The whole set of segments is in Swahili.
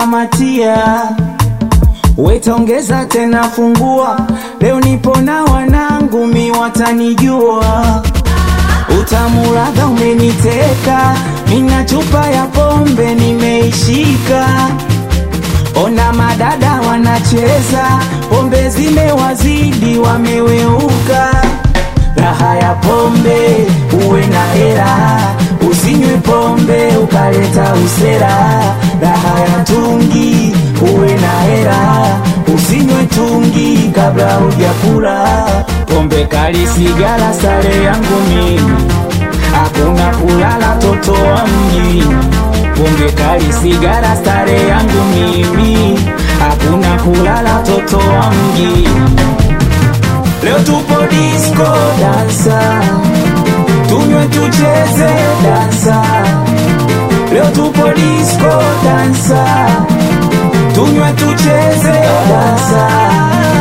kamatia wetaongeza tena fungua leo nipo na wanangu mi watanijua utamuradha umeniteka mina chupa ya pombe nimeishika ona madada wanacheza pombe zimewazidi wameweuka raha ya pombe uwe na hera usinywe pombe ukaleta usera raha ya tungi uwe na hera usinywe tungi kabla hujakula pombe kali sigara sare yangu mimi hakuna kulala toto wa mjini pombe kali sigara stare yangu mimi hakuna kulala toto wa mjini leo tupo disco dansa tunywe tucheze dansa leo tupo disco dansa tunywe tucheze dansa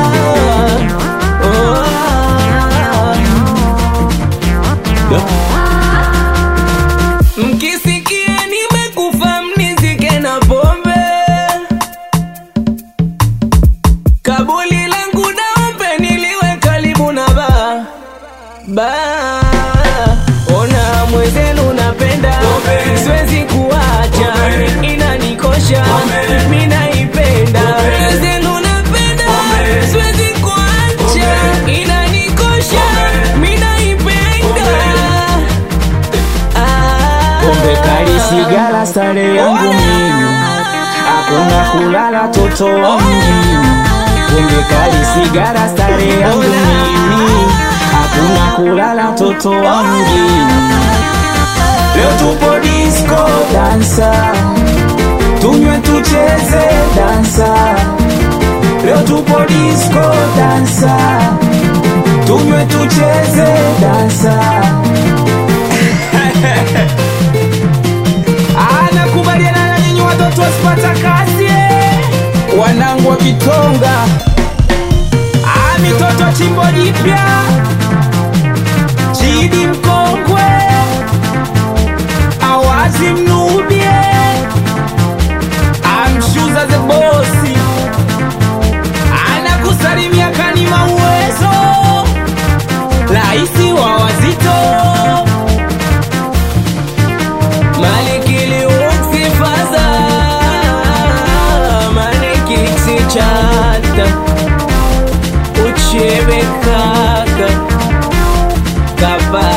Mkisikie nimekufa mnizike na pombe, kabuli langu daombe niliwe karibu na ba ba. Ona mwezenu napenda, siwezi kuacha, inanikosha, mimi naipenda. Mwezenu napenda, siwezi kuacha, inanikosha, mimi naipenda. Ah. pombe kali sigara stare yangu mimi hakuna kulala toto wa mjini pombe kali sigara stare yangu mimi hakuna kulala toto wa mjini leo tupo disco dansa tunywe tucheze dansa leo tupo disco dansa tunywe tucheze dansa anakubaliana na nyinyi watoto wasipata kazi eh. wanangu wa Kitonga Ah, mitoto chimbo jipya Chidi mkongwe awazi mnubie amshuza the bosi anakusalimia kanima uwezo raisi wa wazito Malikili uksifaza Malikiksi chata Uchebe kaka Kaba